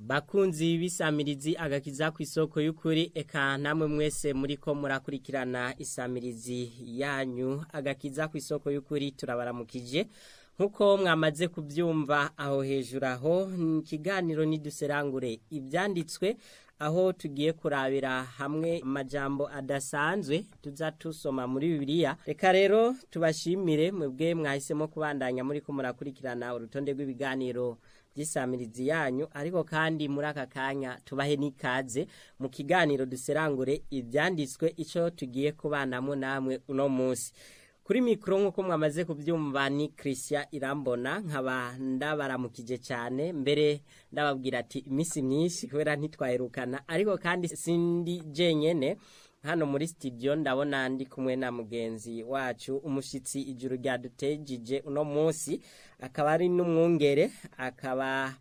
bakunzi b'isamirizi agakiza ku isoko y'ukuri eka namwe mwese muri ko murakurikirana isamirizi yanyu agakiza ku isoko y'ukuri turabaramukije nk'uko mwamaze kubyumva aho hejuru aho ikiganiro niduserangure ibyanditswe aho tugiye kurabira hamwe amajambo adasanzwe tuza tusoma muri bibiliya reka rero tubashimire mwebwe mwahisemo kubandanya muri ko murakurikirana urutonde rw'ibiganiro by'isamirizi yanyu ariko kandi muri aka kanya tubahe n'ikaze mu kiganiro duserangure ibyanditswe icyo tugiye kubanamo namwe uno munsi kuri mikoro nk'uko mwamaze kubyumva ni christian irambona nkaba ndabaramukije cyane mbere ndababwira ati iminsi myinshi kubera ntitwaherukana ariko kandi sindi jenyene hano muri studio ndabona ndi kumwe na mugenzi wacu umushyitsi ijuru ryadutejije uno munsi akaba ari n'umwungere akaba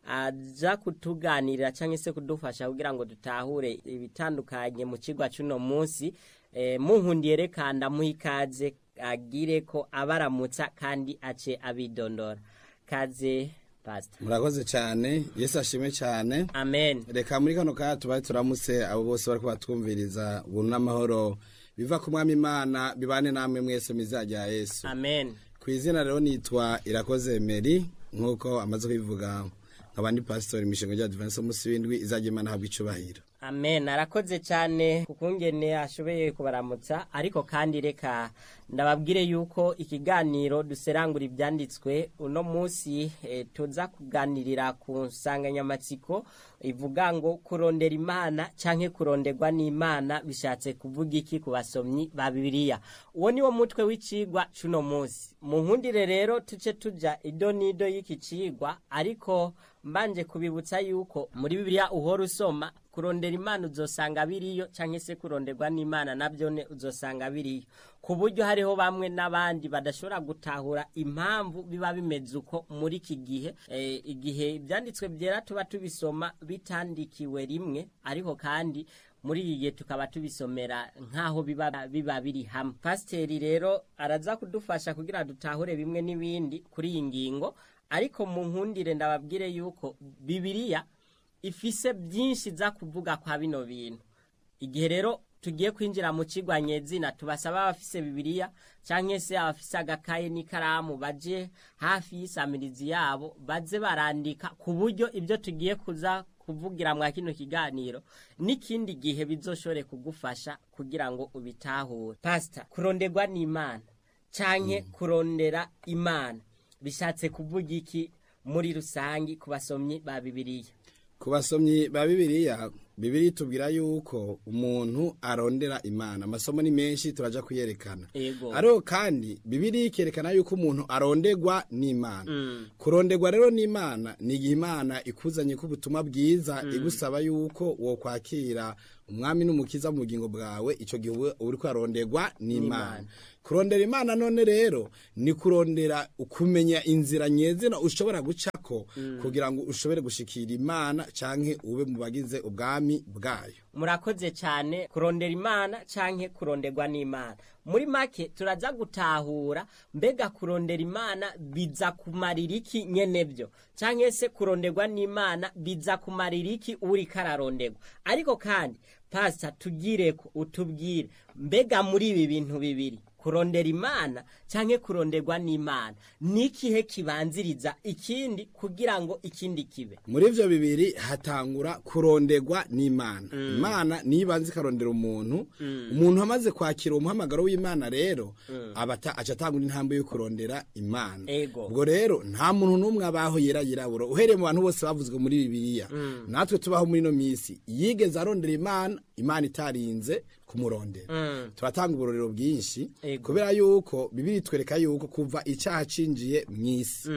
aza kutuganirira cyangwa se kudufasha kugira ngo dutahure ibitandukanye mu kigo cy'uno munsi muhundiye reka ndamuha ikaze agire ko abaramutsa kandi ace abidondora kaze pasita murakoze cyane yesu ashime cyane amen reka muri kano kanya tubaye turamutse abo bose bari kubatwumviriza ubuntu n'amahoro biva ku mwami imana bibane namwe mwese mizajya yesu amen ku izina rero nitwa irakoze meri nk'uko amaze kubivuga nk'abandi pasitori imishinga rya divanse munsi w'indwi izajya imana habwa icubahiro amen arakoze cyane kukungene ashoboye kubaramutsa ariko kandi reka ndababwire yuko ikiganiro duserangura ibyanditswe uno munsi e, tuza kuganirira ku nsanganyamatsiko ivuga ngo kurondera imana canke kuronderwa n'imana bishatse kuvuga iki ku basomyi ba bibiliya uwo niwo mutwe w'icigwa c'uno munsi mu nkundire rero tuce tuja ido n'ido y'iki cigwa ariko mbanje kubibutsa yuko muri bibiliya uhora usoma kurondera imana uzosanga biriyo cyangwa se kuronderwa n'imana nabyo uzosanga biriyo ku buryo hariho bamwe n'abandi badashobora gutahura impamvu biba bimeze uko muri iki gihe igihe ibyanditswe byera tuba tubisoma bitandikiwe rimwe ariko kandi muri iyi gihe tukaba tubisomera nk'aho biba biba biri hamwe pasiteri rero araza kudufasha kugira dutahure bimwe n'ibindi kuri iyi ngingo ariko mu nkundire ndababwire yuko bibiriya ifise byinshi za kuvuga kwa bino bintu igihe rero tugiye kwinjira mu kigwa nyezina tubasaba abafise bibiliya cyangwa se abafise agakaye n'ikaramu baje hafi y'isamirizi yabo baze barandika ku buryo ibyo tugiye kuza kuvugira mwa kino kiganiro n'ikindi gihe bizoshobore kugufasha kugira ngo ubitahure pasita kuronderwa n'imana cyangwa kurondera imana bishatse kuvuga iki muri rusange ku basomyi ba bibiliya ku basomyi ba bibiliya bibiri tubwira yuko umuntu arondera imana amasomo ni menshi turaja kuyerekana Ego. ariko kandi bibiri ikerekana yuko umuntu aronderwa n'imana kuronderwa rero n'imana ni igihe imana ikuzanye ko ubutumwa bwiza igusaba yuko wo kwakira umwami n'umukiza mu bugingo bwawe icyo gihe uba uri kwaronderwa n'imana kurondera imana none rero ni kurondera kumenya inzira nyezina ushobora gucako kugira ngo ushobore gushikira imana canke ube mu bagize ubwami bwayo murakoze cyane kurondera imana canke kuronderwa n'imana muri make turaza gutahura mbega kurondera imana biza kumarira iki nyene byo canke se kuronderwa n'imana biza kumarira iki uri kararonderwa ariko kandi pasita tugireko utubwire mbega muri ibi bintu bibiri kurondera imana canke kuronderwa n'imana nikihe kibanziriza ikindi kugira ngo ikindi kibe muri ivyo bibiri hatangura kuronderwa n'imana imana niyo ibanza ikarondera umuntu umuntu amaze kwakira umuhamagaro w'imana rero abata aca atangura intambwe yo kurondera imana Ego. ubwo rero nta muntu n'umwe abaho yera yirabura uhereye mu bantu bose bavuzwe muri bibiliya natwe tubaho muri ino minsi yigeze arondera imana imana itarinze kumurondera turatanga uburorero bwinshi Ego. kubera yuko bibiri twereka yuko kuva icyaha cinjiye mu isi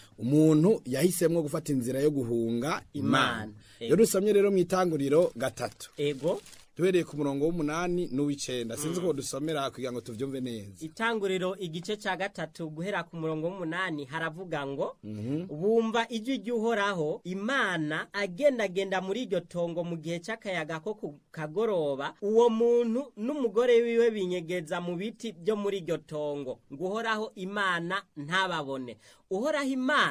umuntu yahisemwo gufata inzira yo guhunga Imana. imana Ego. iyo dusomye rero mu itanguriro gatatu ego duhereye ku murongo w'umunani n'uw'icenda sinzi ko dusomera kugira ngo tuvyumve neza itanguriro igice cya gatatu guhera ku murongo w'umunani haravuga ngo bumva ijwi ry'uhoraho imana agendagenda muri iryo tongo mu gihe cy'akayaga ko ku kagoroba uwo muntu n'umugore wiwe binyegeza mu biti byo muri iryo tongo ngo uhoraho imana ntababone uhoraho imana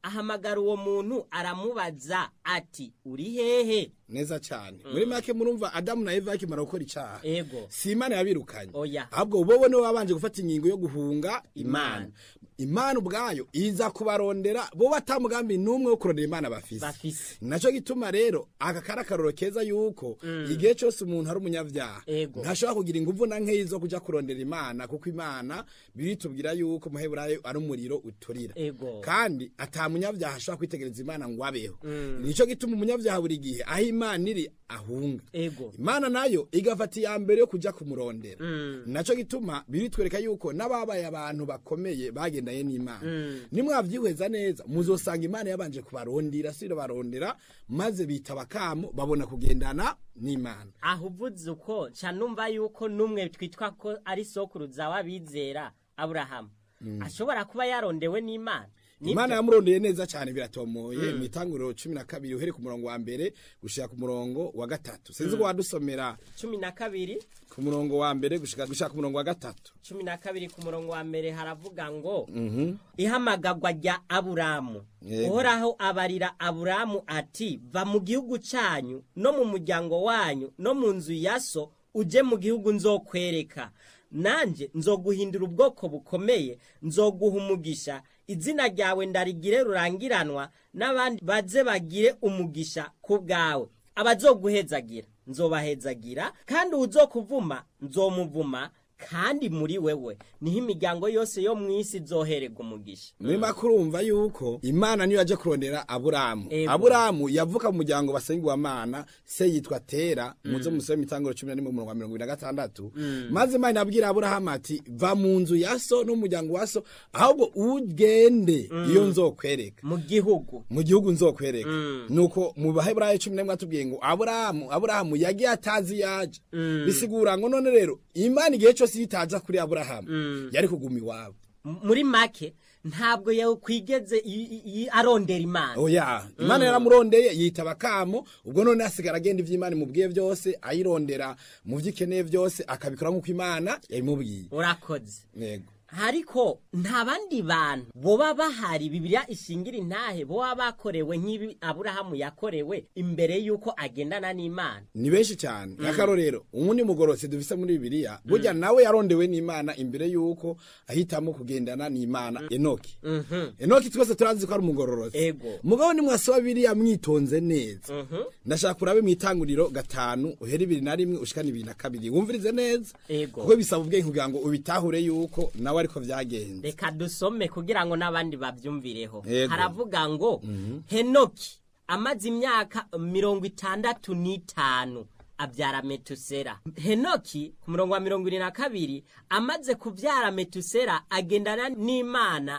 ahamagara uwo muntu aramubaza ati uri hehe neza cyane muri make murumva adamu na eva bakimara gukora icyaha ego si imana yabirukanye Oya. ahubwo bobo nibo babanje gufata ingingo yo guhunga Imana. imana imana ubwayo iza kubarondera bo batamugambi n'umwe wo kurondera imana bafise bafise naco gituma rero aka kari akaroro keza yuko igihe cyose umuntu ari umunyavyaha Ego. ntashobora kugira inguvu na nkeyi zo kuja kurondera imana kuko imana biritubwira yuko muheburayo ari umuriro uturira Ego. kandi ata munyavyaha ashobora kwitegereza imana ngo abeho nico gituma umunyavyaha buri gihe aho imana iri ahunga ego imana nayo igafata iya mbere yo kuja kumurondera naco gituma biritwereka yuko n'ababaye abantu bakomeye bagendanye n'imana nimwavyihweza neza muzosanga imana yabanje kubarondera siro barondera maze bita bakamo babona kugendana n'imana aho uvuze uko nca numva yuko n'umwe twitwa ko ari sokuruza w'abizera aburahamu ashobora kuba yarondewe n'imana Nibyo? imana yamurondeye neza cyane biratomoye mu itanguriro cumi na kabiri uhere ku murongo wa mbere gushika ku murongo wa gatatu sinzi ko wadusomera cumi na kabiri ku murongo wa mbere gushika gushika ku murongo wa gatatu cumi na kabiri ku murongo wa mbere haravuga ngo ihamagagwa rya aburamu Yego. uhoraho abarira aburamu ati va mu gihugu cyanyu no mu muryango wanyu no mu nzu ya so uje mu gihugu nzokwereka nanjye nzoguhindura ubwoko bukomeye nzoguha umugisha izina ryawe ndarigire rurangiranwa n'abandi baze bagire umugisha ku bwawe abazoguhezagira nzobahezagira kandi uzokuvuma nzomuvuma kandi muri wewe niho imiryango yose yo mu isi izohererwa umugisha muri make urumva yuko imana niyo yaje kurondera aburamu Ego. aburamu yavuka mu muryango basengwamana se yitwa tera muze musome itanguro cumi na rimwe umurongo wa mirongo ibiri na gatandatu maze imana abwira aburahamu ati va mu nzu ya so n'umuryango wa so ahubwo ugende iyo nzokwereka mu gihugu mu gihugu nzokwereka nuko mu baheburayo cumi n'imwe atubwiye ngo aburahamu aburahamu yagiye atazi yaje bisigura ngo none rero imana igihe cyose iyo itaza kuri aburahamu yari kuguma iwabo M- muri make ntabwo yakwigeze i- i- i- arondera imana oya imana yaramurondeye yitaba kamo ubwo none asigara agenda ivy'imana imubwiye byose ayirondera mu vyo ikeneye byose akabikora nk'uko imana yabimubwiye urakoze yego ariko nta bandi bantu boba bahari bibiliya ishingira intahe boba bakorewe nk'ibi aburahamu yakorewe imbere y'uko agendana n'imana ni benshi cyane akarorero uwundi mugororotsi dufise muri bibiliya burya nawe yarondewe n'imana imbere y'uko ahitamo kugendana n'imana enoki enoki twese turazi ko ari umugororotsi Ego. mugabo nimwasoma biriya mwitonze neza ndashaka kurabe mu itanguriro gatanu uhera ibiri na rimwe ushikana ibiri na kabiri wumvirize neza Ego. kuko bisaba ubwenge kugira ngo ubitahure yuko nawe ariko vyagenze reka dusome kugira ngo n'abandi babyumvireho Yego. haravuga ngo henoki amaze imyaka mirongo itandatu n'itanu abyara metusera henoki ku murongo wa mirongo irindwi na kabiri amaze kubyara metusera agendana n'imana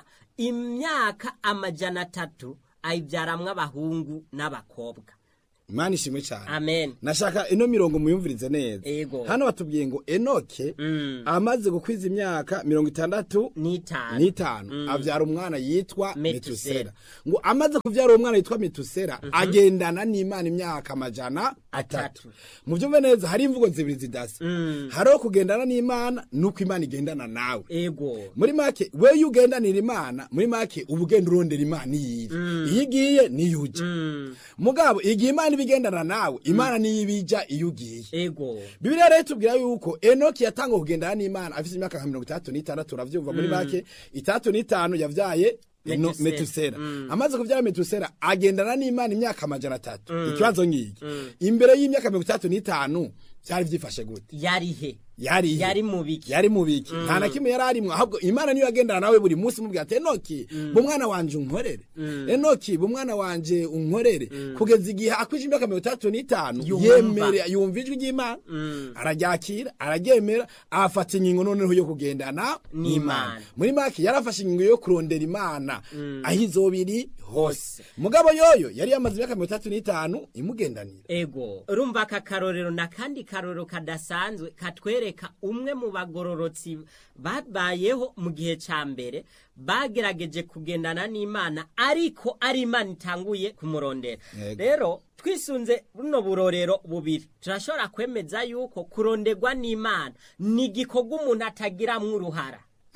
imyaka amajana atatu ayibyaramwo abahungu n'abakobwa imana ishimwe cyane amen nashaka ino mirongo muyumvirize neza Ego. hano batubwiye ngo enoke amaze gukwiza imyaka mirongo itandatu n'itanu n'itanu avyara umwana yitwa Metusela. metusera ngo amaze kuvyara uwo mwana yitwa metusera agendana n'imana imyaka amajana atatu Atatu. mu vyumve neza hari imvugo zibiri zidasa hariho kugendana n'imana nuko imana igendana nawe ego muri make we iyo ugendanira imana muri make uba ugenda urondera imana iyiri iyo igiye niyo uja mugabo igihe imana iba igendana nawe imana niyo ibija iyo ugiye ego bibiliya rero tubwira yuko enoki yatanga kugendana n'imana afite imyaka nka mirongo itandatu n'itandatu uravyumva muri make itandatu n'itanu yavyaye Eno- Metusela. metusera amaze kuvyara metusera agendana n'imana imyaka amajana atatu ikibazo ngiki imbere y'imyaka mirongo itandatu n'itanu vyari vyifashe gute yari he yari he? Yari mu biki? yari mu biki nta na kimwe yari arimwo ahubwo imana niyo yagendana nawe buri munsi mubwira ati enoki bu mwana wanje unkorere enoki bu mwana wanje unkorere kugeza igihe akwije imyaka mirongo itandatu n'itanu Yumva. yemere yumva ijwi ry'imana araryakira araryemera afata ingingo noneho yo kugendana N'Imana. n'imana muri make yarafashe ingingo yo kurondera imana aho izobiri hose Hose. mugabo yoyo yari yamaze imyaka mirongo itandatu n'itanu imugendanira ego urumva aka karorero na kandi karorero kadasanzwe katwereka umwe mu bagororotsi babayeho mu gihe ca mbere bagerageje kugendana n'imana ariko ari imana itanguye kumurondera Yego. rero twisunze buno burorero bubiri turashobora kwemeza yuko kuronderwa n'imana ni igikorwa umuntu atagiramwo uruhara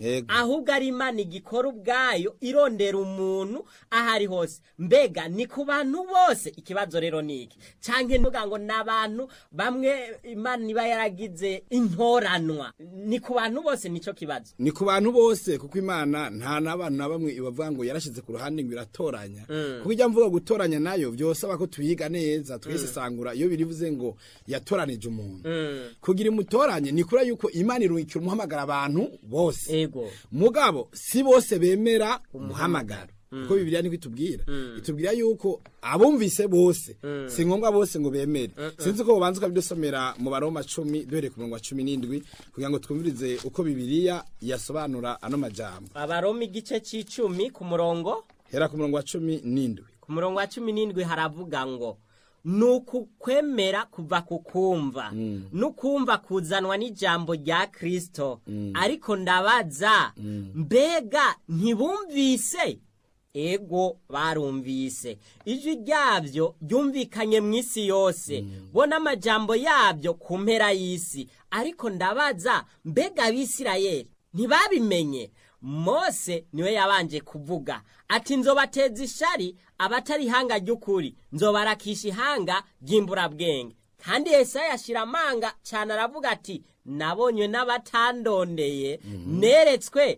Yego. ahubwo ari imana igikora ubwayo irondera umuntu aho ari hose mbega ni ku bantu bose ikibazo rero ni iki canke ntuga ngo ni abantu bamwe imana iba yaragize intoranwa ni ku bantu bose nico kibazo ni ku bantu bose kuko imana nta n'abantu na bamwe ibavuga ngo yarashize ku ruhande ngo iratoranya kuko ijya mvuga gutoranya nayo byosaba ko tuyiga neza twesesangura iyo birivuze ngo yatoranije umuntu kugira imutoranye ni kuri yuko imana irungikira umuhamagara abantu bose ego mugabo si bose bemera umuhamagaro kuko bibiliya niko itubwira itubwira yuko abumvise bose si ngombwa bose ngo bemere sinzi ko bubanza ukabidusomera mu baroma cumi duhereye ku murongo wa cumi n'indwi kugira ngo twumvirize uko bibiliya yasobanura ano majambo abaroma igice c'icumi ku murongo hera ku murongo wa cumi n'indwi ku murongo wa cumi n'indwi haravuga ngo ni ukukwemera kuva ku kumva n'ukumva kuzanwa n'ijambo rya kirisito ariko ndabaza mbega ntibumvise ego barumvise ijwi ryabyo ryumvikanye mu isi yose bo n'amajambo yabyo ku mpera y'isi ariko ndabaza mbega abisirayeli ntibabimenye mose niwe yabanje kuvuga ati nzobateza ishari abatari ihanga ry'ukuri nzobarakisha ihanga ry'imburabwenge kandi yesaya yashira amanga cyane aravuga ati nabonywe n'abatandondeye neretswe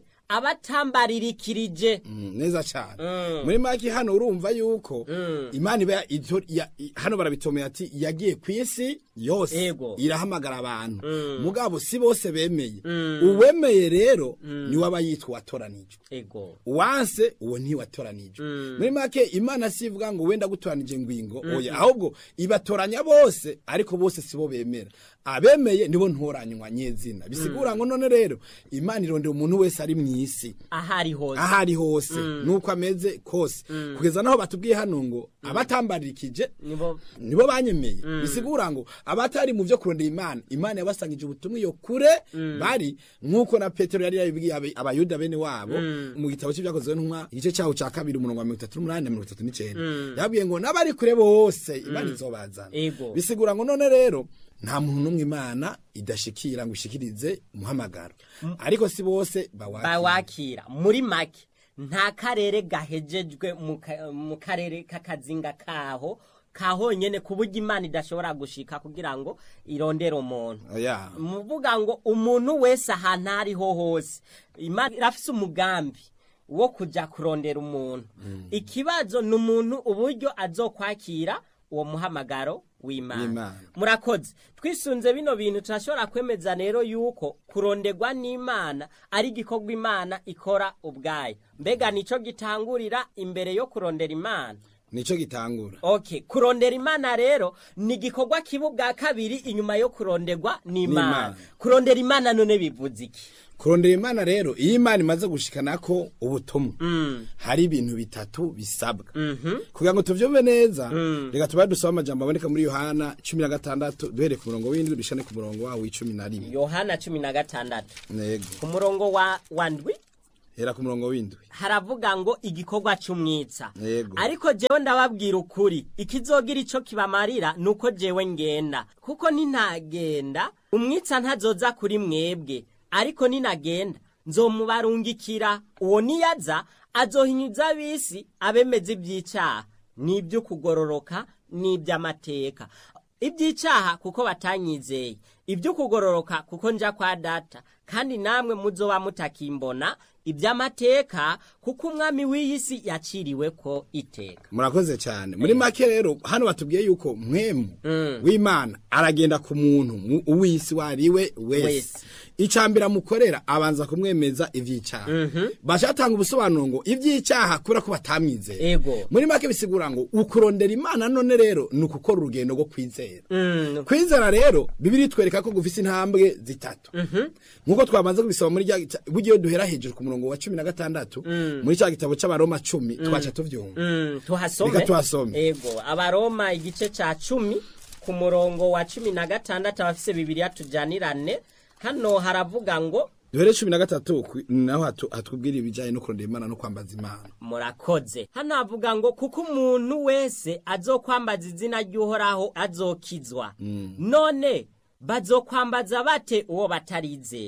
abatambaririkirije Mm, neza cyane muri make hano urumva yuko imana iba ito- ya- i- hano barabitomeye ati yagiye ku isi yose Ego. irahamagara abantu mugabo si bose bemeye uwemeye rero niwe aba yitwa uwatoranijwe ego wanse uwo ntiwatoranijwe muri make imana si ivuga ngo wenda gutoranije ngwingo oya ahubwo ibatoranya bose ariko bose si bo bemera abemeye nibo ntoranywa nyezina bisigura ngo none rero imana irondera umuntu wese ari mu isi ahari hose aho ari hose nuko ameze kose kugeza naho batubwiye hano ngo abatambarikije nibo nibo banyemeye bisigura ngo abatari mu byo kurondera imana imana yabasangije ubutumwa iyo kure bari nk'uko na petero yari yabibwiye abe- abayuda bene wabo mu gitabo cy'ibyakozwe n'intumwa igice cyaho cya kabiri umurongo wa mirongo itatu n'umunani na mirongo itatu n'icyenda yabwiye ngo n'abari kure bose imana izobazana Ego. bisigura ngo none rero nta muntu n'umwe imana idashikira ngo ishikirize umuhamagaro ariko si bose bawakira bawakira muri make nta karere gahejejwe mu ka- mu karere k'akazinga kaho kahonyene ku buryo imana idashobora gushika kugira ngo irondere umuntu Oya. muvuga ngo umuntu wese ahantu aho ariho hose imana irafise umugambi wo kuja kurondera umuntu ikibazo ni umuntu uburyo azokwakira uwo muhamagaro w'imana W'Imana. murakoze twisunze bino bintu turashobora kwemeza rero yuko kuronderwa n'imana ari igikorwa imana ikora ubwayo mbega nico gitangurira imbere yo kurondera imana nico gitangura okay kurondera imana rero ni igikorwa kiba ubwa kabiri inyuma yo kuronderwa n'imana N'Imana. kurondera imana none bivuze iki kurondera imana rero iyo imana imaze gushikana ko ubutumwa hari ibintu bitatu bisabwa kugira ngo tuvyumve neza reka tubaye dusaba amajambo aboneka muri yohana cumi na gatandatu duhereye ku murongo w'indwi dushane ku murongo wawo w'icumi na rimwe yohana cumi na gatandatu nego ku murongo wa wa ndwi hera ku murongo w'indwi haravuga ngo igikorwa c'umwitsa Yego. ariko jewe ndababwira ukuri ikizogira ico kibamarira nuko jewe ngenda kuko ninagenda umwitsa ntazoza kuri mwebwe ariko ninagenda nzomubarungikira uwo niyaza azohinyuza ab'isi abemeza ivy'icaha n'ivy'ukugororoka n'ivy'amateka iby'icyaha kuko batanyizeye iby'ukugororoka kuko nja kwa data kandi namwe muzoba mutakimbona iby'amateka kuko umwami w'iyi si yaciriwe ko iteka murakoze cyane muri make rero hano batubwiye yuko mwemu w'imana aragenda ku muntu mu- uw'isi wariwe wese Wese. icambere amukorera abanza kumwemeza ivy'icyaha bashatanga ubusobanuro ngo ivy'icyaha kubera ko batamwizeye Ego. muri make bisigura ngo ukurondera imana none rero ni ukukora urugendo rwo kwizera Mm, kwizera rero bibiri twereka ko gufise intambwe zitatu nk'uko twamaze kubisaba muri rya gita- buryo duhera hejuru ku murongo wa cumi na gatandatu muri cya gitabo c'abaroma cumi twaca tuvyumva mm, tuhasome Reka tuhasome. ego abaroma igice ca cumi ku murongo wa cumi na gatandatu abafise bibiriya tujanirane hano haravuga ngo duhere cumi na gatatu ku- naho hatu- hatubwira ibijyanye no kurondera imana no kwambaza imana murakoze hano havuga ngo kuko umuntu wese azokwambaza izina ry'uhoraho azokizwa none bazokwambaza bate uwo batarizera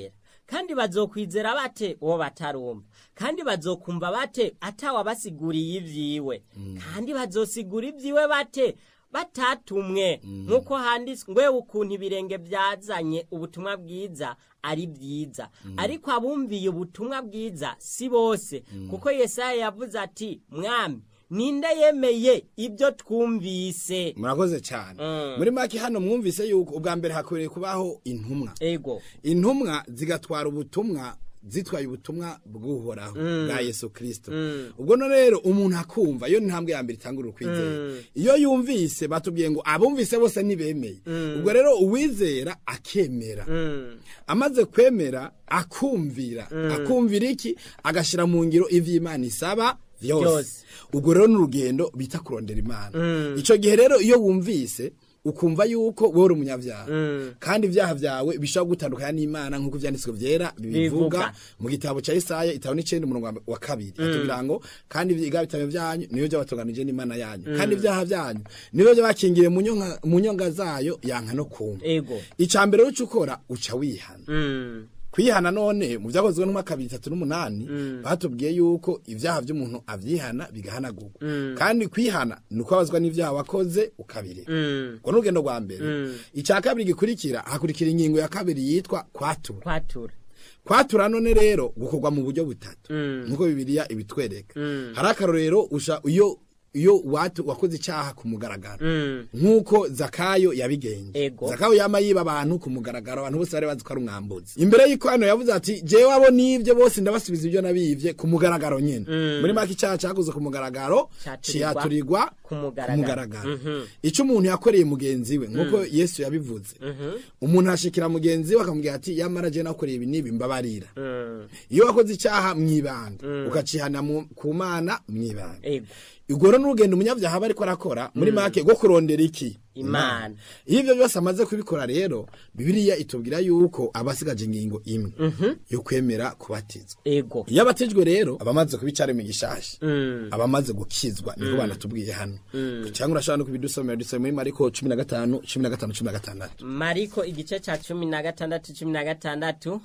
kandi bazokwizera bate uwo batarumva kandi bazokumva bate atawabasiguriye ivyiwe kandi bazosigura ivyiwe bate batatumwe nk'uko handitswe ngwe ukuntu ibirenge byazanye ubutumwa bwiza ari byiza ariko abumviye ubutumwa bwiza si bose kuko yesaya yavuze ati mwami ninde yemeye ibyo twumvise murakoze cyane Mm. muri make hano mwumvise yuko ubwa mbere hakwiriye kubaho intumwa ego intumwa zigatwara ubutumwa zitwaye ubutumwa bw'uhoraho bwa yesu kirisito ubwo no rero umuntu akumva iyo ni intambwe ya mbere itangurira ukwizera iyo yumvise batubwiye ngo abumvise bose ntibemeye ubwo rero uwizera akemera Mm. amaze kwemera akumvira akumvira iki agashyira mu ngiro ivy'imana isaba vyose Vyose. ubwo rero ni urugendo bita kurondera imana icyo gihe rero iyo wumvise ukumva yuko wowe uri umunyabyaha kandi ibyaha byawe bishobora gutandukanya n'imana nk'uko ibyanditswe byera bibivuga Bivuga. mu gitabo cya Yesaya itabo n'icenda umurongo wa- wa kabiri atubwira ngo kandi ibyaha bitabo byanyu niyo byabatunganije n'imana yanyu kandi ibyaha byanyu niyo byabakingiriye mu nyonga- mu nyonga zayo yanka no kumva ego icya mbere uca ukora uca wihana Mm. kwihana none mu byakozwe n'umwaka bibiri bitatu n'umunani batubwiye yuko ibyaha by'umuntu abyihana bigahanagurwa kandi kwihana ni uko abazwa n'ibyaha wakoze ukabireka Mm. ubwo ni urugendo rwa mbere icya kabiri gikurikira hakurikira ingingo ya kabiri yitwa kwatura kwatura kwatura none rero gukorwa mu buryo butatu Mm. nk'uko bibiliya ibitwereka hari akarorero usha iyo iyo watu wakoze icyaha ku mugaragaro Mm. nk'uko zakayo yabigenje Ego. zakayo yama yiba abantu ku mugaragaro abantu bose bari bazi ko ari umwambuzi imbere y'uko hano yavuze ati jewe abo nibyo bose ndabasubiza ibyo nabivye ku mugaragaro nyene muri make icyaha cyakoze ku mugaragaro Caturirwa ciyaturirwa ku mugaragaro. Mhm. icyo umuntu yakoreye mugenzi we nk'uko yesu yabivuze umuntu ashikira mugenzi we akamubwira ati yamara je nakoreye ibi n'ibi mbabarira Mm. iyo wakoze icyaha mwibanga ukacihana mu- ku mana mwibanga ego ubwo rero n'urugendo umunyabyaha aba ariko arakora muri make rwo kurondera iki Imana. iyo ibyo byose amaze kubikora rero bibiliya itubwira yuko aba asigaje ingingo imwe yo kwemera kubatizwa ego iyo abatijwe rero aba amaze kuba icyaremwe gishasha Mm. aba amaze gukizwa niko banatubwiye hano cyangwa urashobora no kubidusomera dusome muri mariko cumi na gatanu cumi na gatanu cumi na gatandatu mariko igice cya cumi na gatandatu cumi na gatandatu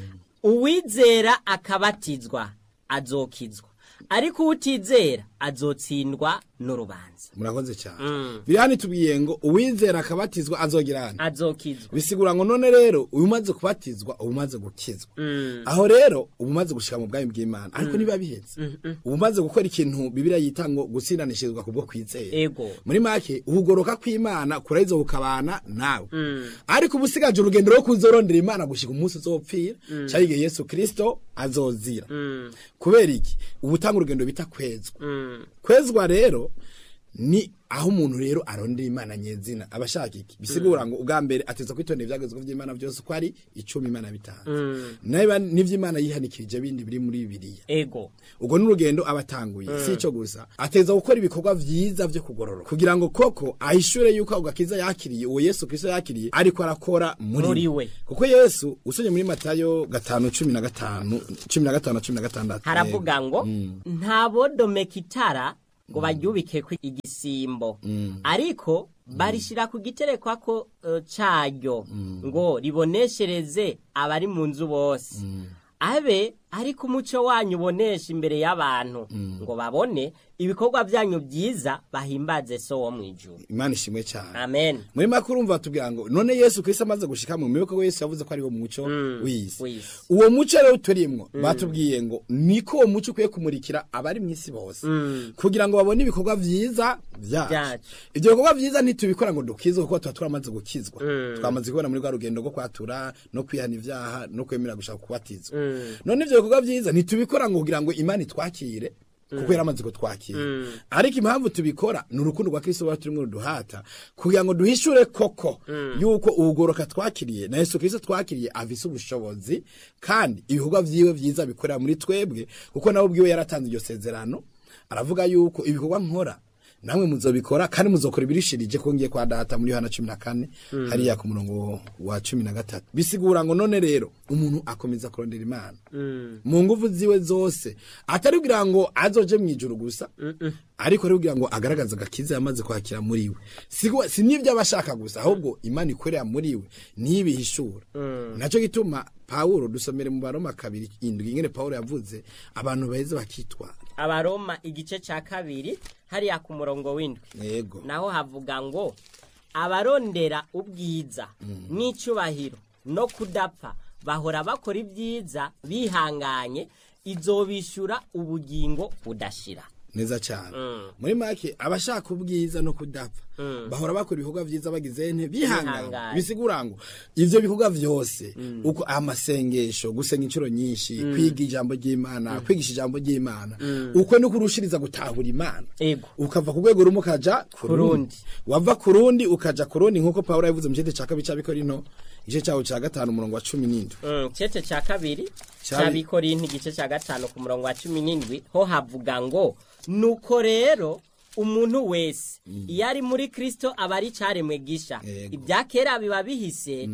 uwizera akabatizwa azokizwa ariko uwutizera azotsindwa n'urubanza murakoze cyane biri hano itubwiye ngo uwizera akabatizwa azogira hano azokizwa bisigura ngo none rero uyu umaze kubatizwa uba umaze gukizwa aho rero uba umaze gushika mu bwami bw'imana ariko niba bihetse uba umaze gukora ikintu bibiriya yita ngo gutsindanishirizwa kubwo kwizera ego muri make ukugoroka kw'imana kuraheza kukabana nawe ariko uba usigaje urugendo rwo kuzorondera imana gushika umunsi uzopfira cyari igihe yesu kirisito azozira kubera iki uba utanga urugendo bita kwezwa kwezwa rero ni aho umuntu rero arondera imana nyezina aba ashaka iki bisigura ngo ubwa mbere ateza kwitondera ibyagezweho by'imana byose uko ari icumi imana bitanze niba n'iby'imana yihanikirije bindi biri muri bibiliya ego ubwo n'urugendo aba atanguye si icyo gusa ateza gukora ibikorwa byiza byo kugororoka kugira ngo koko ahishure yuko ako gakiza yakiriye uwo yesu kristo yakiriye ariko arakora muri Muri we we. kuko yesu usomye muri matayo gatanu cumi na gatanu cumi na gatanu na cumi na gatandatu haravuga ngo nta bodomeka itara ngo baryubikeko igisimbo ariko barishyira ku giterekwako eh, caryo ngo riboneshereze abari mu nzu bose abe ariko umuco wanyu ubonesha imbere y'abantu ngo babone ibikorwa byanyu byiza bahimbaze so wo mu ijuru imana ishimwe cyane amen muri make urumva batubwira ngo none yesu kristo amaze gushika mu miboko yesu yavuze ko ari wo muco w'isi w'isi. uwo muco rero turimwo batubwiye ngo niko uwo muco ukwiye kumurikira abari mu isi bose kugira ngo babone ibikorwa vyiza vyacu Vyacu. ivyo bikorwa vyiza ntitubikora ngo dukizwe kuko tuba turamaze gukizwa twamaze kubona muri rwa rugendo rwo kwatura no kwihana ivyaha no kwemera gushaka kubatizwa none ivyo bikorwa vyiza ntitubikora ngo kugira ngo imana itwakire kuko yaramaze kutwakira ariko impamvu tubikora ni urukundo rwa kristo ruba turimo ruduhata kugira ngo duhishure koko yuko ubugoroka twakiriye na yesu kristo twakiriye afise ubushobozi kandi ibikorwa vyiwe vyiza bikorera muri twebwe kuko nawe ubwiwe yaratanze iryo sezerano aravuga yuko ibikorwa nkora namwe muzobikora kandi muzokora ibirishirije ko ngiye kwa data muri Yohana 14 hariya ku murongo wa 13 bisigura ngo none rero umuntu akomeza kurondera imana mu nguvu ziwe zose atari kugira ngo azoje mu ijuru gusa ariko ari kugira ngo agaragaze agakiza yamaze kwakira muri we Sigo- si n'ibyo aba ashaka gusa ahubwo imana ikorera muri we ntibihishura nacyo gituma pawulo dusomere mu baroma kabiri indwi ingene pawulo yavuze abantu baheze bakitwara abaroma igice cya kabiri hariya ku murongo w'indwi yego naho havuga ngo abarondera ubwiza n'icyubahiro no kudapfa bahora bakora ibyiza bihanganye izobishyura ubugingo budashira neza cyane Mm. muri make abashaka ubwiza no kudapfa bahora bakora ibikorwa byiza bagize nte bihangana Bihanganye. bisigura ngo ivyo bikorwa vyose uko amasengesho gusenga inshuro nyinshi kwiga ijambo ry'imana kwigisha ijambo ry'imana uko no kurushiriza gutahura imana ego ukava ku rwego rumwe ukaja ku Ku rundi rundi. wava ku rundi ukaja ku rundi nk'uko pawulo yavuze mu gice cya kabiri cy'abikorino igice cyawo cya gatanu umurongo wa cumi n'indwi Mm, cece cya kabiri Cyabi- cy'abikorinti igice cya gatanu ku murongo wa cumi n'indwi ho havuga ngo nuko rero umuntu wese iyo ari muri kristo aba ari icyaremwe gisha Yego. ibya kera biba bihise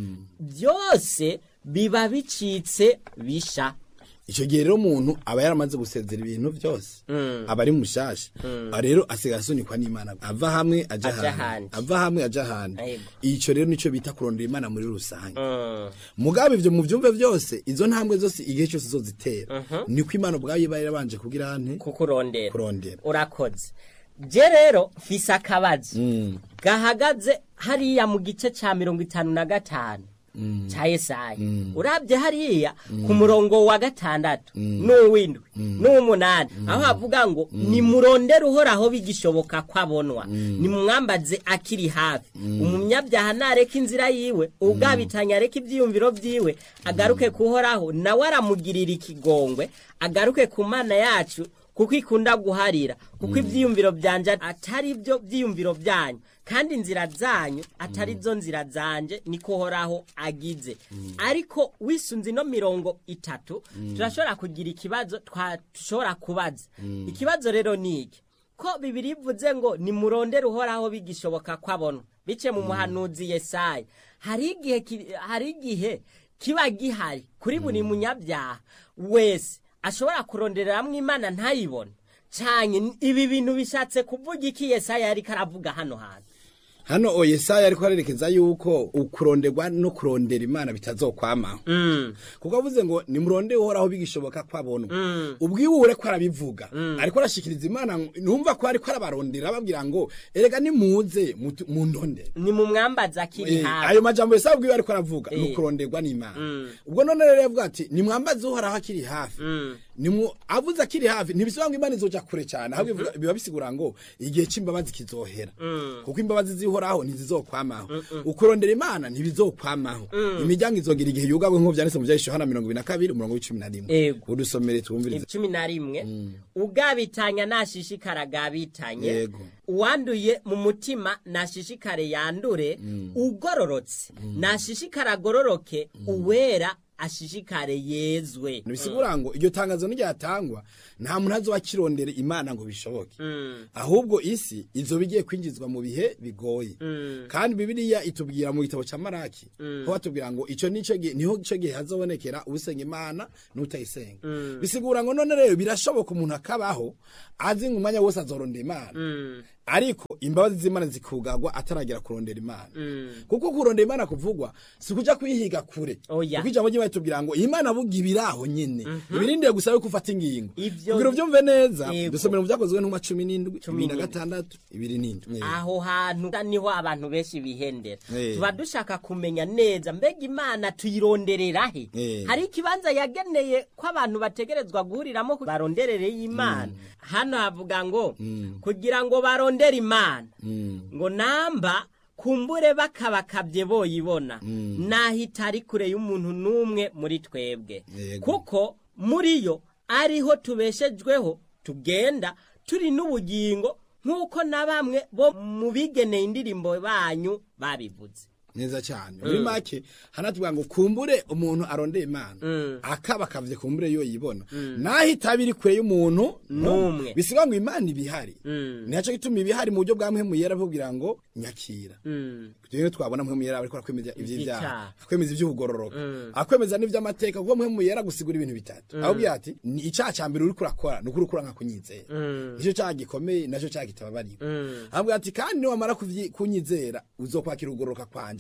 byose biba bicitse bisha icyo gihe rero umuntu aba yaramaze gusezera ibintu byose aba ari mushasha rero asigaye asunikwa n'imana ava hamwe aja Aja ahandi ahandi. ava hamwe aja ahandi Yego. icyo rero nicyo bita kurondera imana muri rusange Mm, mugabe ivyo mu byumve byose izo ntambwe zose igihe cyose zozitera niko imana ubwayo iba yarabanje kugira nte kukurondera kurondera urakoze je rero mfise akabazo gahagaze hariya mu gice ca mirongo itanu na gatanu ca yesaya urabye hariya ku murongo wa gatandatu n'uw'indwi n'uw'umunani aho havuga ngo nimurondere uhoraho bigishoboka ko abonwa nimumwambaze akiri hafi umunyabyaha nareka inzira yiwe ugabitanya areka ibyiyumviro byiwe agaruke kuhoraho nawe aramugirira ikigongwe agaruke ku mana yacu kuko ikunda guharira kuko ibyiyumviro byanje atari byo byiyumviro byanyu kandi inzira zanyu atari zo nzira zanje niko horaho agize ariko wisunze ino mirongo itatu turashobora kugira ikibazo twashobora kubaza ikibazo rero ni iki ko bibiri ivuze ngo nimurondere uhoraho bigishoboka ko abonwa bice mu muhanuzi yesaya hari igihe ki- hari igihe kiba gihari kuri buri munyabyaha wese ashobora kurondereramwo imana ntayibone cyane ibi bintu bishatse kuvuga iki yesaya yariko aravuga hano hantu hano o yesaya ariko arerekeza yuko ukuronderwa no kurondera imana bitazokwamaho kuko avuze ngo nimurondere uhoraho bigishoboka ko abonwa ubwiwure ko arabivuga ariko arashikiriza imana ngo- numva ko ariko arabarondera ababwira ngo erega nimuze mutu- mundondere ni mu mwambazi akiri Eh, hafi ayo majambo yesaya ubwiwe ariko aravuga ni Eh. ukuronderwa n'imana ubwo none rero yavuga ati nimwambaze uhoraho akiri hafi Nimwo- avuze akiri hafi ntibisobanura ngo imana izoja kure cyane ahubwo bivuga- biba bisigura ngo igihe c'imbabazi kizohera kuko imbabazi zihoraho ntizizokwamaho ukurondera imana ntibizokwamaho imiryango izogira igihe yugabwe nk'uko vyanditse mu vyahisho hana mirongo ibiri na kabiri umurongo w'icumi na rimwe Ego. udusomere twumvirize cumi na rimwe ugabitanya nashishikara agabitanye Yego. uwanduye mu mutima nashishikare yandure ugororotse nashishikare agororoke uwera ashishikare yezwe ntibisigura ngo iryo tangazo n'iryatangwa nta muntu azoba akirondera imana ngo bishoboke ahubwo isi izoba igiye kwinjizwa mu bihe bigoye kandi bibiliya itubwira mu gitabo cya maraki ho batubwira ngo icyo nicyo gihe niho icyo gihe hazobonekera usenga imana n'utayisenga bisigura ngo none rero birashoboka umuntu akabaho azi ngo umwanya wose azorondera imana ariko imbabazi z'imana zikugagwa ataragera kurondera imana kuko kurondera imana kuvugwa si ukuja kuyihiga kure Oya. kuko ijambo ry'imana tubwira ngo imana buga ibiraho nyene ibirindire gusa yuko ufata ingingo Ivyo- kugira uvyumve neza Yego. dusomera mu vyakozwe n'intumwa cumi n'indwi Cumi ibiri na n'indwi. gatandatu ibiri n'indwi aho hantu niho abantu benshi bihendera Eh. tuba dushaka kumenya neza mbega imana tuyironderera he Eh. hari ikibanza yageneye ko abantu bategerezwa guhuriramo ku- baronderere y'imana hano havuga ngo kugira ngo barondere imana ngo namba kumbure bakabakabye boyibona nahita ari kure y'umuntu n'umwe muri twebwe Yego. kuko muri yo ariho tubeshejweho tugenda turi n'ubugingo nk'uko na bamwe bo mu bigeneye indirimbo banyu babivuze neza cyane muri make hanatubwira ngo kumbure umuntu arondeye imana akaba akavye kumbure yo yibona nahita biri kure y'umuntu N'umwe. bisiga ngo imana ibihari nico gituma ibihari mu buryo bwa mpemu yera bubwira ngo nyakira rero twabona mpemu yera ariko akwemeza ivy'ivyaha Ivyaha. akwemeza ivy'ubugororoka akwemeza n'ivy'amateka kuko mpemu yera gusigura ibintu bitatu ahubwo ati ni icaha ca mbere uriko urakora ni ukuri ukura nka kunyizera nico caha gikomeye naco caha kitababariwe ahubwo ati kandi niwamara kuvyi- kunyizera uzokwakira ukugororoka kwanje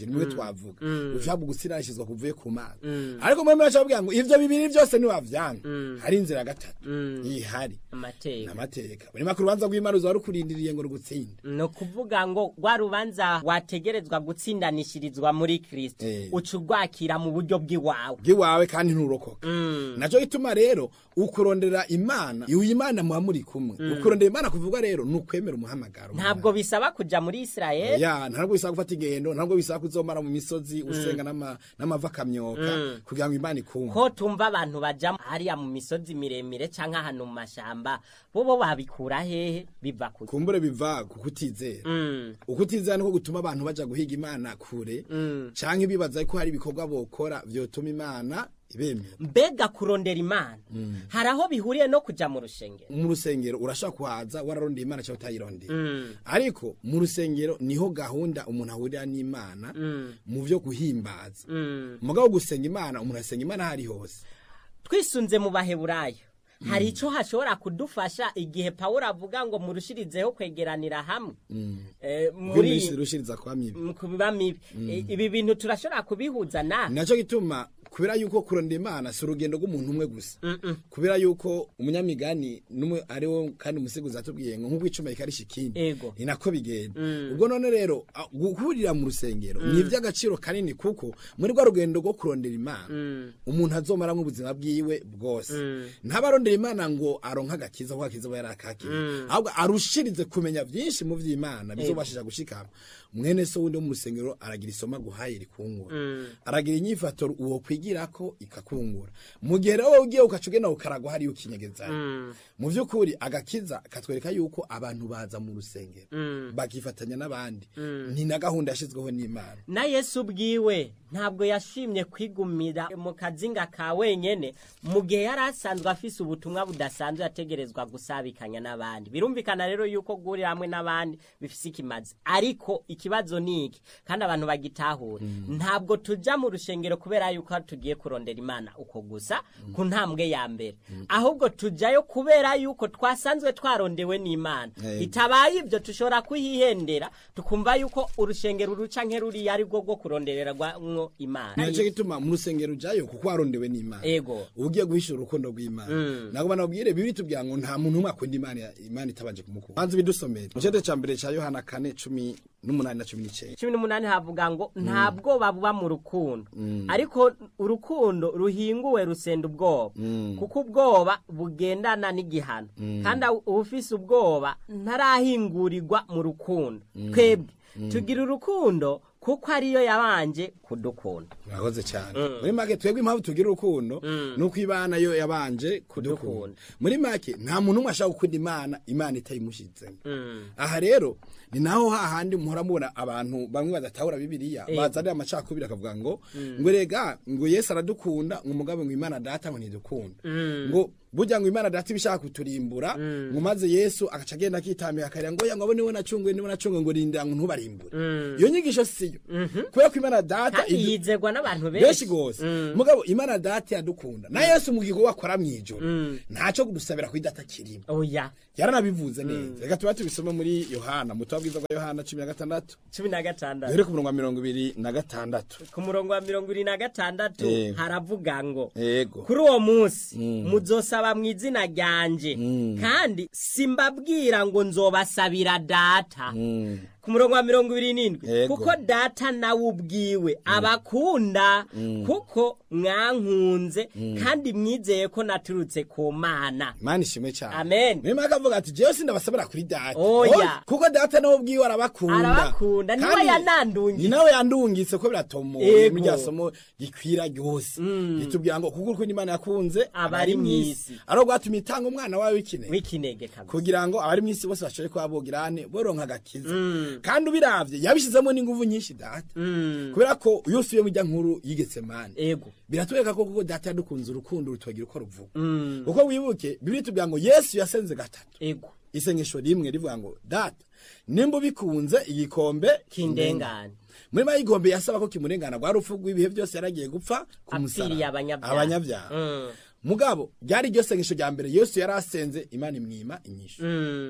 gutsiranije nimwe twavuga ushaka gutsiranishizwa kuvuye ku mana ariko mwemera cyababwira ngo ivyo bibiri byose niwavyanga hari inzira ya gatatu ihari amateka amateka muri makuru urubanza rw'imana uzaba rukurindiriye ngo rugutsinde ni ukuvuga ngo rwa rubanza wategerezwa gutsindanishirizwa muri kirisito Eh. uca urwakira mu buryo bw'iwawe bw'iwawe kandi nturokoka naco gituma rero ukurondera imana uyu imana muba muri kumwe ukurondera imana kuvuga rero ni ukwemera umuhamagaro ntabwo bisaba kuja muri isirayeli ya ntabwo bisaba gufata ingendo ntabwo bisaba kuzomara mu misozi usenga n'ama- n'amava akamyoka kugira ngo imana ikumve ko tumva abantu baja hariya mu misozi miremire canke ahantu mu mashamba bobo babikura hehe biva ku kumbure biva ku kutizera Mm. ukutizera niko gutuma abantu baja guhiga imana kure canke bibaza ko hari ibikorwa bokora vyotuma imana ibemera mbega kurondera imana hari aho bihuriye no kuja mu rushengero mu rusengero urashobora kuhaza wararondeye imana cyangwa utayirondeye ariko mu rusengero niho gahunda umuntu ahurira n'imana mu vyo guhimbaza Mm. mugabo gusenga imana umuntu asenga imana aho ari hose twisunze mu baheburayo hari ico hashobora kudufasha igihe pawulo avuga ngo murushirizeho kwegeranira hamwe Eh, muri muri rushiriza kwa mibi mu kubiba mibi Eh, ibi bintu turashobora kubihuza na naco gituma kubera yuko kurondera imana si urugendo rw'umuntu umwe gusa kubera yuko umunyamigani numwe ari wo kandi umusigozi atubwiye ngo nk'uko icuma rikarisha ikindi Ego. ni nako bigenda ubwo none rero a- guhurira mu rusengero ni iby'agaciro kanini kuko muri rwa rugendo rwo kurondera imana umuntu azomaramwo ubuzima bwiwe bwose ntabarondera imana ngo aronke agakiza kuko agakiza aba yarakakira ahubwo arushirize kumenya byinshi mu vy'imana bizobashije gushikama mwene so wundi wo mu rusengero aragira isoma guhaye rikungura aragira inyifato uwo kwigirako ikakungura mu gihe rero wowe ugiye ukaca ugenda ukaragwa hariyo ukinyegezayo mu vy'ukuri agakiza katwereka yuko abantu baza mu rusengero bakifatanya n'abandi ni na gahunda yashizweho n'imana na yesu ubwiwe ntabwo yashimye kwigumira mu kazinga ka wenyene mu gihe yari asanzwe afise ubutumwa budasanzwe yategerezwa gusabikanya n'abandi birumvikana rero yuko guhurira hamwe n'abandi bifise ikimazi ariko ikibazo ni iki kandi abantu bagitahura ntabwo tuja mu rushengero kubera yuko tugiye kurondera imana uko gusa ku ntambwe ya mbere ahubwo tujayo kubera yuko twasanzwe twarondewe n'imana Eh. bitabaye ibyo tushobora kuhihendera tukumva yuko urushengero ruca nk'eruriya ari rwo rwo kurondererwamwo imana naco gituma mu rusengero ujayo kuko warondewe n'imana ego ugiye guhishura urukundo rw'imana ntabwo banabwire bibiri tubwira ngo nta muntu umwe akunda imana imana itabanje kumukunda banza ibidusomere mu cete ca mbere ca yohana kane cumi n'umunani na cumi n'icenda cumi n'umunani havuga ngo nta bwoba buba mu rukundo ariko urukundo ruhinguwe rusenda ubwoba kuko ubwoba bugendana n'igihano kandi ufise ubwoba ntarahingurirwa mu rukundo twebwe tugira urukundo kuko ariyo yabanje kudukunda murakoze cyane muri make twebwe impamvu tugira urukundo ni uko imana yo yabanje kudukunda Kudukunda. muri make nta muntu umwe ashaka gukunda imana imana itayimushyizemo aha rero ni naho hahandi muhora mubona abantu bamwe badatahura bibiliya bazanira amacakubiri akavuga ngo ngo rega ngo yesu aradukunda ngo umugabo ngo imana data ngo ntidukunda ngo burya ngo imana data ibishaka kuturimbura ngo maze yesu agaca agenda akitambika akarira ngo ya ngo abo niwe nacunguye niwe nacunguye ngo rindira ngo ntubarimbure iyo nyigisho siyo kubera ko imana data kandi idu- yizerwa n'abantu benshi benshi gose mugabo imana data yadukunda na yesu mu gikorwa akora mw'ijoro ntaco kudusabira kuri data kirimo oya yaranabivuze neza reka tuba tubisoma muri yohana mu butumwa bwiza bwa yohana cumi na gatandatu cumi na gatandatu duhere ku murongo wa mirongo ibiri na gatandatu ku murongo wa mirongo ibiri na gatandatu Yego. haravuga ngo yego kuri uwo munsi muzosaba mu izina ryanje kandi simbabwira ngo nzobasabira data ku murongo wa mirongo ibiri n'indwi Yego. kuko data nawe ubwiwe abakunda kuko mwankunze kandi mwizeye ko naturutse ku mana imana ishimwe cyane Amen. niyo mpamvu avuga ati jewe sindabasabira kuri data Oya. Oh, kuko data nawe ubwiwe arabakunda Arabakunda, niwe Kandi yanandungitse. ni nawe yandungitse ko biratomoye Yego. muri rya somo gikwira ryose ritubwira ngo kuko urukundo imana yakunze Abari mw'isi. ari rwatumye itanga umwana wawe w'ikinege w'ikinege kabisa kugira ngo abari mw'isi bose bashobore kuba bogirane boronka agakiza kandi ubiravye yabishizemo n'inguvu nyinshi data kubera ko iyo usubiye mu rya nkuru yigetse mani ego biratwereka ko kuko data yadukunze urukundo rutubagira uko ruvuga kuko wibuke bibiri tubwira ngo yesu yasenze gatatu ego isengesho rimwe rivuga ngo data nimba ubikunze igikombe kindengane muri mayi igikombe yasaba ko kimurengana rwa rupfu rw'ibihe byose yaragiye gupfa ku apfiriye musaraba abanyabyaha abanyabyaha Mm. mugabo ryari iryo sengesho rya mbere yesu yari asenze imana imwima inyishu Mm.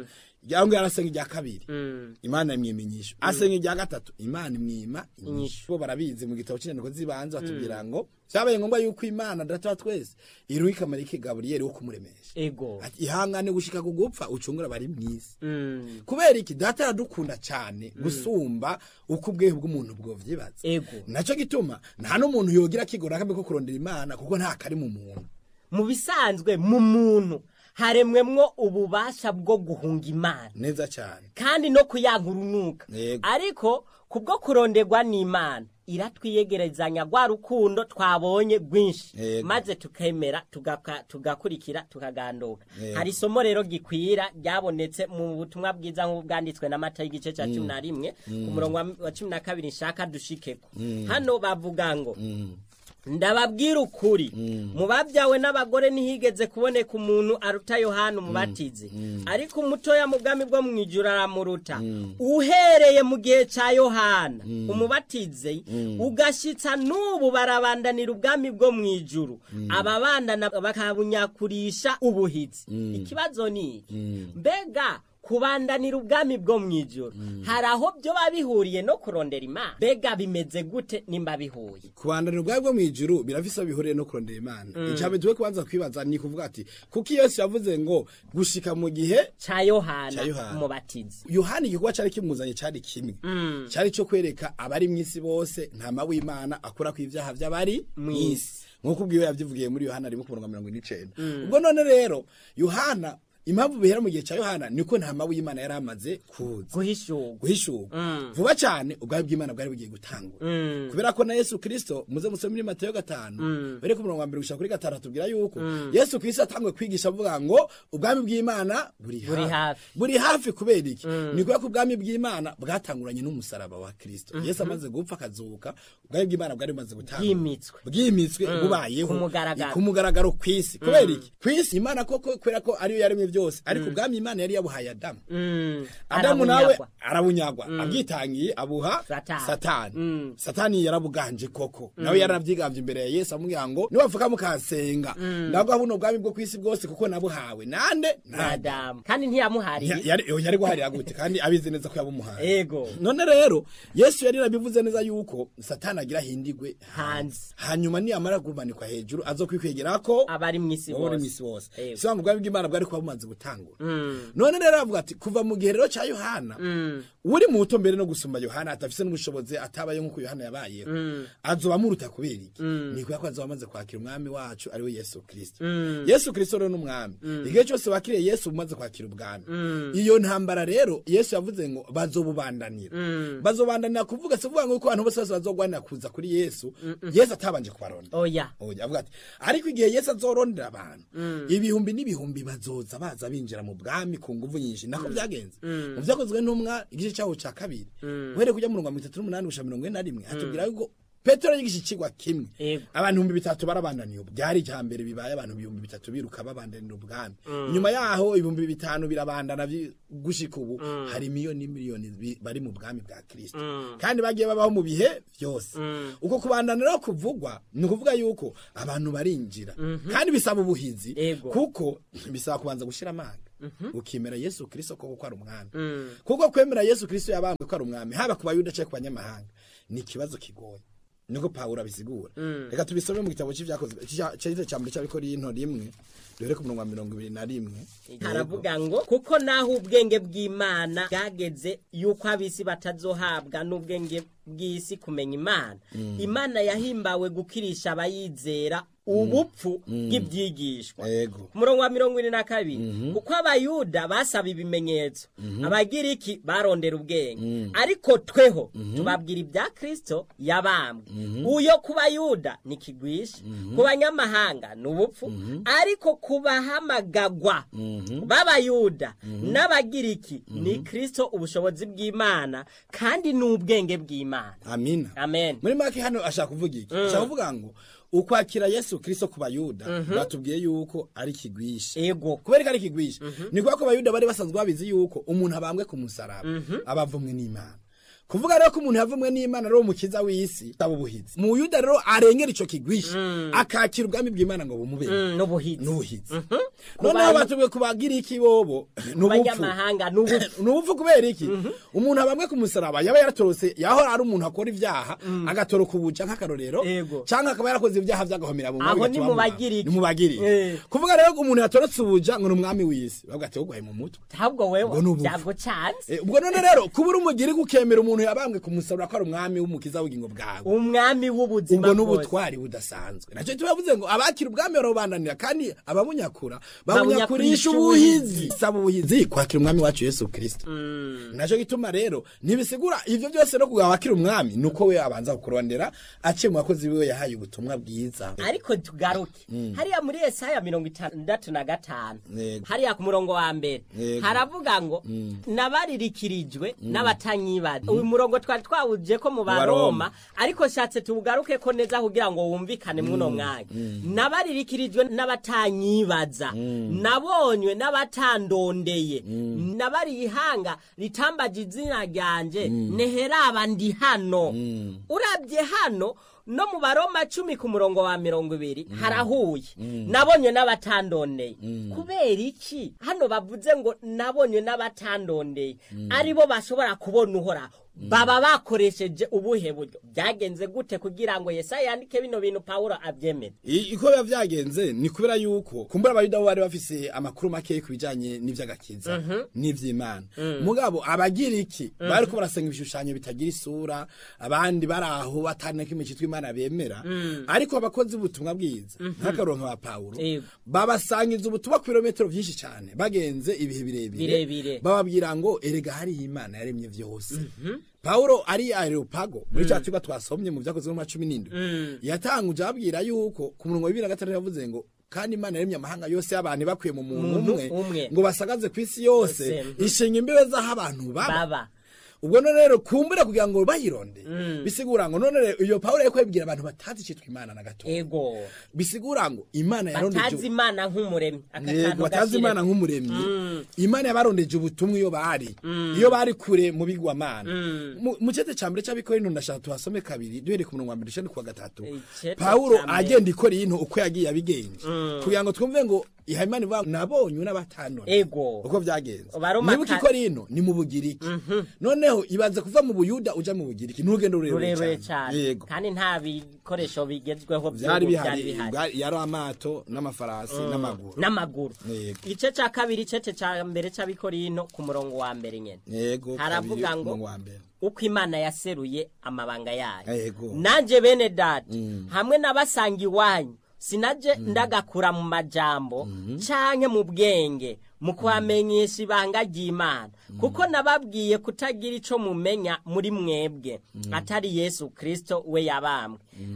cyangwa yarasenga irya kabiri Mm. imana imwima inyishu asenga irya gatatu imana imwima inyishu Inyishu. bo barabizi mu gitabo cy'inyandiko z'ibanze batubwira ngo byabaye ngombwa yuko imana data wa twese iruha ikamarika gaburiyeri wo kumuremesha ego ati ihangane gushika ku gupfa ucungura bari mw'isi Mm. kubera iki data aradukunda cyane gusumba uko ubwehe bw'umuntu bwovyibaza ego naco gituma nta n'umuntu yogira kigora kambe ko kurondera imana kuko nta kari mu muntu mu bisanzwe mu muntu haremwemwo ububasha bwo guhunga imana neza cyane kandi no kuyanka urunuka Yego. ariko kubwo kuronderwa n'imana iratwiyegerezanya rwa rukundo twabonye rwinshi Yego. maze tukemera tugaka- tugakurikira tukaganduka Yego. hari isomo rero gikwira ryabonetse mu butumwa bwiza nk'ubu bwanditswe na mata y'igice cya cumi na rimwe ku murongo wa- wa cumi na kabiri nshaka dushikeko hano bavuga ngo ndababwira ukuri mu babyawe n'abagore ntihigeze kuboneka umuntu aruta yohana umubatizi ariko umutoya mu bwami bwo mu ijuru aramuruta uhereye mu gihe cya yohana umubatizi ugashyitsa n'ubu barabandanira ubwami bwo mu ijuru ababandana bakabunyakurisha ubuhitsi ikibazo ni iki mbega kubandanira ubwami bwo mu ijoro hari aho byo biba bihuriye no kurondera imana mbega bimeze gute nimba bihuye kubandanira ubwawe bwo mu ijuru birafise aho bihuriye no kurondera imana icambere tuwe kubanza kwibaza ni kuvuga ati kuko yesu yavuze ngo gushika mu gihe cya yohana Ca Yohana. umubatizi yohani igikorwa cari kimuzanye cari kimwe cari co kwereka abari mw'isi bose ntama w'imana akura ku ivyaha vy'abari mw'isi nk'uko ubwiwe yavyivugiye muri yohana rimwe ku murongo wa mirongo ine n'icenda ubwo none rero yohana impamvu bihera mu gihe ca yohana niko ntama w'imana yari amaze kuza guhishurwa guhishurwa vuba cyane ubwami bw'imana bwari bugiye gutangura kubera ko na yesu kirisito muze musome muri mateyo gatanu bere ku murongo wa mbere gushika kuri gatanu atubwira yuko yesu kirisito atanguye kwigisha avuga ngo ubwami bw'imana buri Buri hafi hafi. buri hafi kubera iki ni kubera ko ubwami bw'imana bwatanguranye n'umusaraba wa kirisito yesu amaze gupfa akazuka ubwami bw'imana bwari bumaze gutangura bwimitswe bwimitswe bubayeho Ku mugaragaro. ku mugaragaro kw'isi kubera iki kw'isi imana koko kubera ko ariyo yaremye byose ariko ubwami imana yari yabuhaye adamu Mm. adamu nawe Arabunyagwa. arabunyagwa abyitangiye abuha Satani. satani Mm. satani yarabuganje koko nawe yarabyigambye imbere ya yesu amubwira ngo niwavuka mukansenga ndaguha buno bwami bwo kw'isi bwose kuko nabuhawe nande nada adamu kandi ntiyamuhariye yari yari guharira gute kandi abizi neza ko yabumuhaye ego none rero yesu yari yarabivuze neza yuko satani agira hindigwe hanze hanyuma niyamara kumanikwa hejuru azokwikwegera abari mu isi wowe uri bose misi wose Yego. si ubwami bw'imana bwari kuba bumaze gutangura Mm. none rero aravuga ati kuva mu gihe rero cya yohana uri muto mbere no gusumba yohana atafise n'ubushobozi atabaye nk'uko yohana yabayeho azoba amuruta kubera iki ni kubera ko azoba amaze kwakira umwami wacu ari we yesu kirisito yesu kirisito rero n'umwami igihe cyose wakiriye yesu umaze kwakira ubwami iyo ntambara rero yesu yavuze ngo bazobubandanira bazobandanira kuvuga si ukuvuga ngo yuko abantu bose bose bazogwanira kuza kuri yesu yesu atabanje kubaronda oya oya avuga ati ariko igihe yesu azorondera abantu ibihumbi n'ibihumbi bazoza baza binjira mu bwami ku nguvu nyinshi nako byagenze mu byakozwe n'umwa igice cyaho cya kabiri uhereye kujya mu mirongo itatu n'umunani gushika mirongo ine na rimwe hatubwira yuko petero yigisha ikigwa kimwe Yego. abantu ibihumbi bitatu barabandaniye ubu byari ijya mbere bibaye abantu ibihumbi bitatu biruka babandanira ubwami inyuma yaho ibihumbi bitanu birabandana bi- gushika ubu hari miliyoni miliyoni bi- bari mu bwami bwa kirisito kandi bagiye babaho mu bihe byose uko kubandanira rero kuvugwa ni ukuvuga yuko abantu barinjira kandi bisaba ubuhizi Yego. kuko bisaba kubanza gushira amanga ukemera yesu kirisito koko ko ari umwami kuko kwemera yesu kirisito yabambwe ko ari umwami haba ku bayuda cyangwa ku banyamahanga ni ikibazo kigoye niko pawulo abisigura reka tubisome mu gitabo cy'ibyakozwe cyahise cya mbere cy'abikorino rimwe duhere ku murongo wa mirongo ibiri na rimwe haravuga ngo kuko naho ubwenge bw'imana bwageze yuko ab'isi batazohabwa n'ubwenge bw'isi kumenya imana imana yahimbawe gukirisha abayizera ubupfu bw'ibyigishwa yego ku murongo wa mirongo ine na kabiri kuko abayuda basaba ibimenyetso abagiriki barondera ubwenge ariko tweho tubabwira ibya kirisito yabambwe uyo ku bayuda ni kigwisha ku banyamahanga ni ubupfu ariko ku bahamagagwa b'abayuda n'abagiriki ni kirisito ubushobozi bw'imana kandi ni ubwenge bw'imana amina amen muri make hano ashaka kuvuga iki ashaka kuvuga ngo ukwakira yesu kirisito ku bayuda batubwiye yuko ari kigwisha ego kubera ko ari kigwisha ni kubera ko abayuda bari basanzwe babizi yuko umuntu abambwe ku musaraba aba avumwe n'imana kuvuga rero ko umuntu yavumwe n'imana ari umukiza w'isi taba ubuhizi mu yuda rero arengera ico kigwisha akakira ubwami bw'imana ngo bumubere Mm, n'ubuhizi n'ubuhizi Ku noneho bantu- batubwiye kubagira iki bobo n'ubupfu abanyamahanga n'ubupfu n'ubupfu kubera iki umuntu abamwe ku musaraba yaba yaratorose yahora ari umuntu akora ibyaha agatoroka ubuca nk'akarorero Yego. cyangwa akaba yarakoze ibyaha byagahomera mu Aho bigatuma ni bamuhana. mubagiriki. ni mubagiriki Eh. kuvuga rero ko umuntu yatorotse ubuja ngo ni umwami w'isi bavuga ati wowe mu mutwe ahubwo wewe Ubwo n'ubupfu. byagucanze Eh, ubwo none rero kuba uri umugiri gukemera umuntu yabambwe ku musaraba ko ari umwami w'umukiza w'ubugingo bwawe umwami w'ubuzima ubwo bwose. n'ubutwari budasanzwe nacyo tubavuze ngo abakira ubwami barabubandanira kandi ababunyakura Babunyakurisha babunyakurisha ubuhizi saba ubuhizi kwakira umwami wacu yesu kirisito nacyo gituma rero ntibisigura ivyo byose no kugira wakira umwami nuko we abanza kukurondera aciye mu bakozi biwe yahaye ubutumwa bwiza ariko tugaruke hariya muri Yesaya mirongo itandatu na gatanu Yego. hariya ku murongo wa mbere Yego. haravuga ngo nabaririkirijwe n'abatanyibaza uyu murongo twari twawuje ko mu Baroma. baroma ariko shatse tuwugaruke ko neza kugira ngo wumvikane mwuno mwanya nabaririkirijwe n'abatanyibaza nabonywe n'abatandondeye nabariye ihanga ritambaje izina ryanje neheraba ndi hano urabye hano no mu baroma cumi ku murongo wa mirongo ibiri harahuye nabonye n'abatandondeye kubera iki hano bavuze ngo nabonye n'abatandondeye aribo bashobora kubona uhoraho baba bakoresheje ubuhe buryo byagenze gute kugira ngo yesaya yandike bino bintu pawulo abyemere I- iko biba vyagenze ni kubera yuko kumbura abayuda bo bari bafise amakuru make ku bijanye n'ivy'agakiza n'ivy'imana mugabo abagiriki bariko barasenga ibishushanyo bitagira isura abandi bari aho bataneka imicitwa imana bemera ariko abakozi b'ubutumwa bwiza nk'akaronka ba pawulo Yego. babasangiza ubutumwa ku birometero vyinshi cane bagenze ibihe birebire Birebire. bababwira ngo erega hariho imana yaremye vyose Paulo ari areopago muri cya kigo twasomye mu byakozwe mu cumi n'indwi yatanguje ababwira yuko ku murongo wa bibiri na gatandatu yavuze ngo kandi imana yaremye amahanga yose y'abantu bakwiye mu muntu Muntu umwe umwe. ngo basagaze ku isi yose Yose. ishinga imbibe z'aho abantu baba baba ubwo none rero kumbura kugira ngo bayironde bisigura ngo none rero iyo Paulo yariko yabwira abantu batazi icitwa imana na gato ego bisigura ngo imana yarondeje batazi imana nk'umuremyi aka yego kantu batazi gashire. imana nk'umuremyi imana yabarondeje ubutumwa iyo bari iyo bari kure mu bigwamana Mu- mu cete ca mbere c'abikorino ndashaka tuhasome kabiri duhereye ku murongo wa mbere dushane ku wa gatatu Icete pawulo ca mbere. agenda ikora iyintu uko yagiye abigenje kugira ngo twumve ngo iha imana ivuga ngo nabonye n'abatanone ego uko vyagenze Baroma nibuka ka- ikora ino ni mu bugiriki noneho ibanze kuva mu buyuda uja mu bugiriki n'urugendo rurerure rurerure cyane yego kandi nta bikoresho bigezweho vyari by'ubu bihari bwari- yari amato n'amafarasi n'amaguru n'amaguru Yego. igice cya kabiri igice cya mbere cy'abikorino ku murongo wa mbere nyine yego Haravuga kabiri, ngo- umurongo wa mbere. uko imana yaseruye amabanga yayo Yego. nanjye bene data hamwe n'abasanga iwanyu sinaje ndagakura mu majambo canke mu bwenge mu kubamenyesha ibanga ry'imana kuko nababwiye kutagira ico mumenya muri mwebwe atari yesu kristo we yabambwe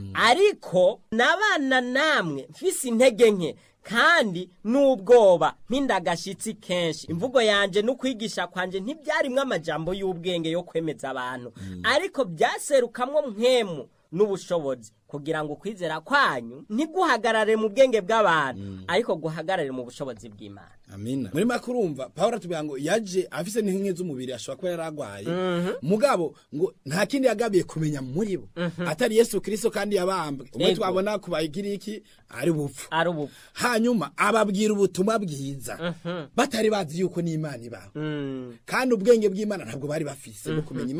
ariko nabana namwe mfise intege nke kandi n'ubwoba mpindagashitsi kenshi imvugo yanje n'ukwigisha kwanje ntibyarimwo amajambo y'ubwenge yo kwemeza abantu ariko byaserukamwo mpwemu n'ubushobozi kugira ngo ukwizera kwanyu ntiguhagarare mu bwenge bw'abantu ariko guhagarare mu bushobozi bw'imana amina muri make urumva pawulo atubwira ngo yaje afise n'inkingi z'umubiri ashobora kuba yaragwaye mugabo ngo nta kindi yagabiye kumenya muri bo atari yesu kristo kandi yabambwe umwe Yego. twabona ku bagiriki ari bupfu ari ubu hanyuma ababwira ubutumwa bwiza batari bazi yuko n'imana ibaho Mm. kandi ubwenge bw'imana ntabwo bari bafise bwo kumenya